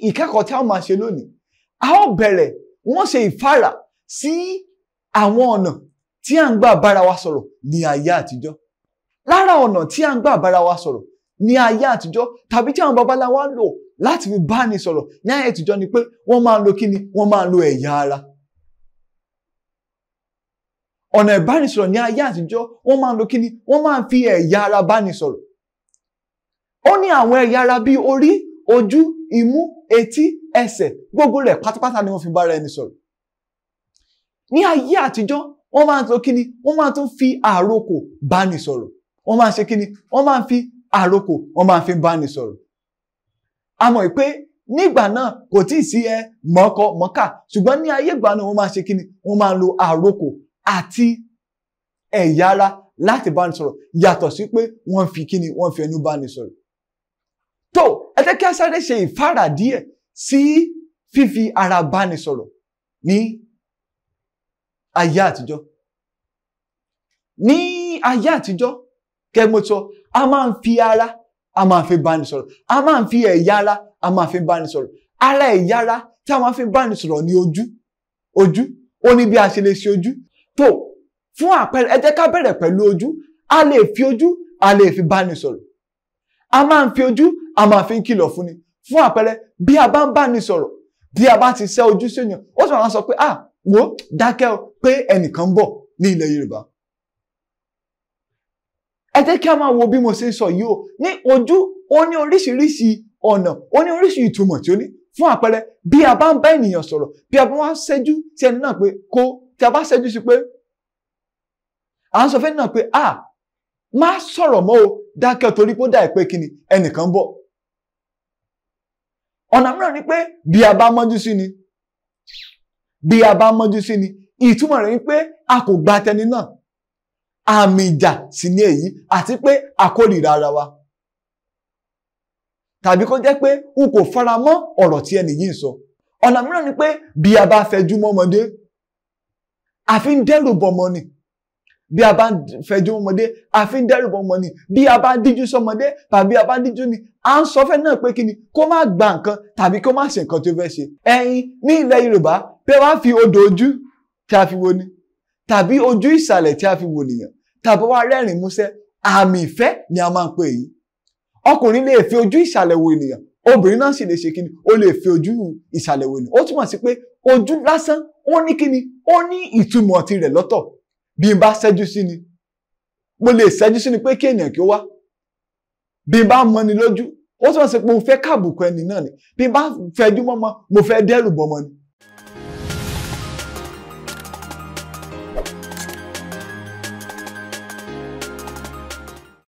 ìkẹ́kọ̀ọ́ tí a ó máa ṣe lónìí a ó bẹ̀rẹ̀ wọ́n ṣe ìfáàrà sí àwọn ọ̀nà tí à ń gbà bára wa sọ̀rọ̀ ní ayé àtijọ́ lára ọ̀nà tí à ń gbà bára wa sọ̀rọ̀ ní ayé àtijọ́ tàbí tí àwọn babaláwa lò láti fi bá ní sọ̀rọ̀ ní ayé àtijọ́ ni pé wọ́n máa ń lo kíni wọ́n máa ń lo ẹ̀yà ara ọ̀nà ìbánisọ̀rọ̀ ní ayé àtijọ́ wọ́n máa ń lo kíni wọ́n máa ń fi ẹ̀yà ara báni sọ̀rọ̀ ó ní àwọn ẹ̀yà ara bíi orí ojú imú etí ẹsẹ̀ gbogbo rẹ̀ pátápátá ni wọ́n fi bára ẹni sọ̀rọ̀ ní ayé àtijọ́ wọ́n máa ń lo kíni wọ́n máa tún fi àrokò báni sọ̀rọ̀ wọ́n máa ń ṣe kíni wọ́n máa ń fi àrokò wọ́n máa ń fi báni sọ̀rọ̀ a mọ̀ pé nígbà náà kò tí ì sí ẹ mọ́kọ mọ́kà ṣùgbọ́n ní ayé ìgbà náà wọ́n máa ṣe kíni wọ́n máa ń lo àrokò àti ẹ̀yà ara láti báni sọ̀rọ̀ yàtọ̀ sí pé wọ́n fi kíni wọ́n fi ẹnu báni sọ̀rọ̀ tó ẹ jẹ́ kí a sáré ṣe ìfáàrà díẹ̀ sí fífi ara báni sọ̀rọ̀ ní ayé àtijọ́ ní ayé àtijọ́ kẹmọtọ a máa ń fi ara a máa fi báni sọ̀rọ̀ a máa ń fi ẹ̀yà ara a máa fi báni sọ̀rọ̀ ara ẹ̀yà ara tí a máa fi báni sọ̀rọ̀ ní ojú ojú ó ní bí a ṣe lè ṣe ojú tó fún àpẹẹrẹ ẹ jẹ́ ká bẹ̀rẹ̀ pẹ̀lú ojú a lè fi ojú a lè fi báni sọ̀rọ̀ a máa ń fi ojú a máa fi ń kìlọ̀ fún ni fún àpẹẹrẹ bí a bá ń báni sọ̀rọ̀ bí a bá ti ṣẹ́ ojú sí ènìyàn ó sì máa sọ pé ah wo dákẹ́ o pé ẹnìkan ń bọ̀ ní ilẹ̀ Yorùbá ẹ jẹ́ kí a máa wo bí mo ṣe ń sọ yìí o ní ojú ó ní oríṣiríṣi ọ̀nà ó ní oríṣi ìtumọ̀ tí ó ní fún àpẹẹrẹ bí a bá ń bá ènìyàn sọ̀rọ̀ bí a bá wá ṣẹ́jú sí ẹni náà pé kó tí a bá ṣẹ́jú sí pé à ń sọ fẹ́ni náà pé à má sọ̀rọ̀ mọ́ o dákẹ́ torí pé ó dà pé kí ni ẹnìkan ń bọ̀ ọ̀nà mìíràn ni pé bí a bá mọ́jú sí ni bí a bá mọ́jú sí ni ìtumọ̀ rẹ̀ ni pé a kò gba tẹni náà àmì ìjà sì ni èyí àti pé a kórìíra ara wa tàbí kó jẹ́ pé n kò fara mọ́ ọ̀rọ̀ tí ẹnì yìí ń sọ ọ̀nà mìíràn ni pé bí a bá fẹjú mọ́mọdé àfi ń dẹ́rù bọmọ ni bí a bá fẹjú mọ́mọdé àfi ń dẹ́rù bọmọ ni bí a bá díjú sọmọdé tàbí a bá díjú ni à ń sọ fẹ́ náà pé kí ni kó má gba nǹkan tàbí kó má ṣe nǹkan tó fẹ́ ṣe ẹ̀yin ní ilẹ̀ Yorùbá pé wá fi odò ojú tí a fi wo ni tàbí ojú ìsàlẹ̀ tí a fi wo nìyàn tàbí wá rẹ́rìn músẹ́ àmì ìfẹ́ ni a máa ń pè yìí ọkùnrin lè fi ojú ìsàlẹ̀ wo ènìyàn obìnrin náà sì lè ṣe kíni ó lè fi ojú ìsàlẹ̀ wo ènìyàn ó túmọ̀ sí pé ojú lásán ó ní kíni ó ní ìtumọ̀ tirẹ̀ lọ́tọ̀ bí n bá ṣẹ́jú sí ni mo lè ṣẹ́jú sí ni pé kí ènìyàn kí ó wá bí n bá mọ ni lójú ó túmọ̀ sí pé mo fẹ́ káàbùkù ẹni náà ni bí n bá fẹjú mọ́mọ́ mo fẹ́ dẹ́rù bọ́mọ ni